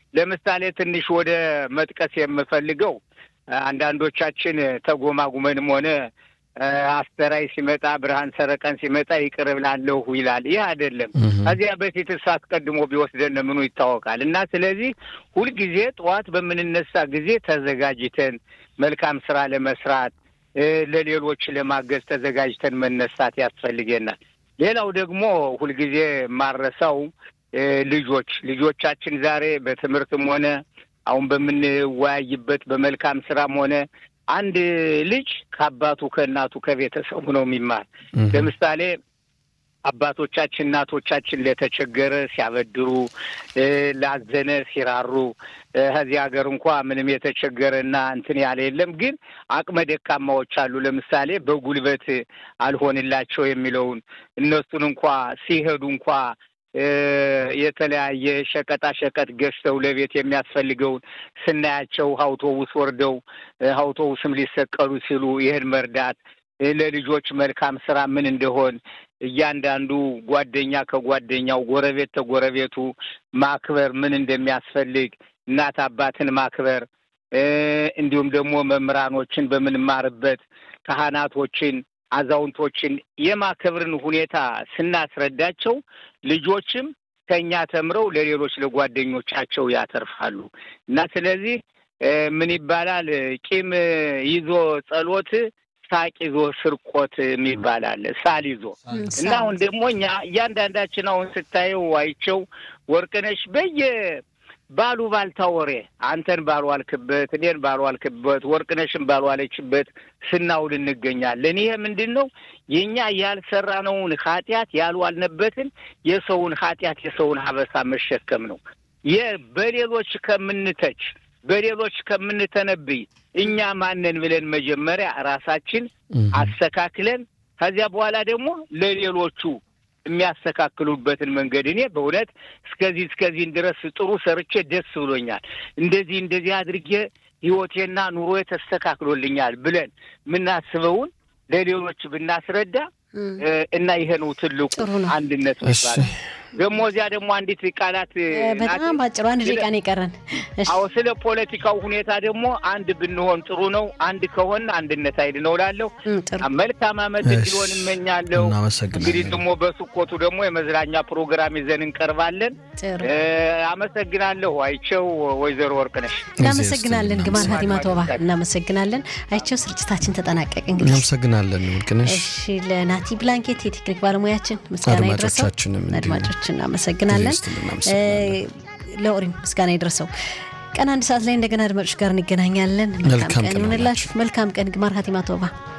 ለምሳሌ ትንሽ ወደ መጥቀስ የምፈልገው አንዳንዶቻችን ተጎማጉመንም ሆነ አስተራይ ሲመጣ ብርሃን ሰረቀን ሲመጣ ይቅር ብላለሁ ይላል። ይህ አይደለም። ከዚያ በፊት እሱ አስቀድሞ ቢወስደን ምኑ ይታወቃል። እና ስለዚህ ሁልጊዜ ጠዋት በምንነሳ ጊዜ ተዘጋጅተን መልካም ስራ ለመስራት ለሌሎች ለማገዝ ተዘጋጅተን መነሳት ያስፈልገናል። ሌላው ደግሞ ሁልጊዜ ማረሳው ልጆች ልጆቻችን ዛሬ በትምህርትም ሆነ አሁን በምንወያይበት በመልካም ስራም ሆነ አንድ ልጅ ከአባቱ ከእናቱ ከቤተሰቡ ነው የሚማር። ለምሳሌ አባቶቻችን እናቶቻችን ለተቸገረ ሲያበድሩ፣ ላዘነ ሲራሩ፣ ከዚህ ሀገር እንኳ ምንም የተቸገረና እንትን ያለ የለም። ግን አቅመ ደካማዎች አሉ። ለምሳሌ በጉልበት አልሆንላቸው የሚለውን እነሱን እንኳ ሲሄዱ እንኳ የተለያየ ሸቀጣ ሸቀጥ ገዝተው ለቤት የሚያስፈልገውን ስናያቸው አውቶቡስ ወርደው አውቶቡስም ሊሰቀሉ ሲሉ ይህን መርዳት ለልጆች መልካም ስራ ምን እንደሆን እያንዳንዱ ጓደኛ ከጓደኛው ጎረቤት ተጎረቤቱ ማክበር ምን እንደሚያስፈልግ እናት አባትን ማክበር እንዲሁም ደግሞ መምህራኖችን በምንማርበት ካህናቶችን አዛውንቶችን የማክበርን ሁኔታ ስናስረዳቸው ልጆችም ከኛ ተምረው ለሌሎች ለጓደኞቻቸው ያተርፋሉ እና ስለዚህ ምን ይባላል ቂም ይዞ ጸሎት ሳቅ ይዞ ስርቆት የሚባል አለ። ሳል ይዞ እና አሁን ደግሞ እኛ እያንዳንዳችን አሁን ስታየው አይቸው ወርቅነሽ በየ ባሉ ባልታ ወሬ አንተን ባልዋልክበት፣ እኔን ባልዋልክበት፣ ወርቅነሽን ባልዋለችበት ስናውል እንገኛለን። ይሄ ምንድን ነው? የእኛ ያልሰራነውን ኃጢአት ያልዋልንበትን የሰውን ኃጢአት የሰውን ሀበሳ መሸከም ነው። በሌሎች ከምንተች በሌሎች ከምንተነብይ እኛ ማንን ብለን መጀመሪያ ራሳችን አስተካክለን ከዚያ በኋላ ደግሞ ለሌሎቹ የሚያስተካክሉበትን መንገድ እኔ በእውነት እስከዚህ እስከዚህን ድረስ ጥሩ ሰርቼ ደስ ብሎኛል፣ እንደዚህ እንደዚህ አድርጌ ህይወቴና ኑሮዬ ተስተካክሎልኛል ብለን የምናስበውን ለሌሎች ብናስረዳ እና ይሄ ነው ትልቁ አንድነት ሚባል። ደግሞ እዚያ ደግሞ አንዲት ቃላት በጣም ባጭሩ አንድ ደቂቃ ነው የቀረን። አዎ ስለ ፖለቲካው ሁኔታ ደግሞ አንድ ብንሆን ጥሩ ነው። አንድ ከሆን አንድነት ኃይል ነው እላለሁ። መልካም ዓመት እንዲሆን እመኛለሁ። እንግዲህ ደግሞ በስኮቱ ደግሞ የመዝናኛ ፕሮግራም ይዘን እንቀርባለን። አመሰግናለሁ። አይቸው ወይዘሮ ወርቅነሽ እናመሰግናለን። ግማን ሀቲማ ቶባ እናመሰግናለን። አይቸው ስርጭታችን ተጠናቀቅ። እንግዲህ እናመሰግናለን ወርቅነሽ። እሺ ለናቲ ብላንኬት የቴክኒክ ባለሙያችን ምስጋና ይድረሰው። አድማጮች እናመሰግናለን። ለኦሪም ምስጋና ይድረሰው። ቀን አንድ ሰዓት ላይ እንደገና አድማጮች ጋር እንገናኛለን። መልካም ቀን ይሁንላችሁ። መልካም ቀን። ግማር ሀቲማ ቶባ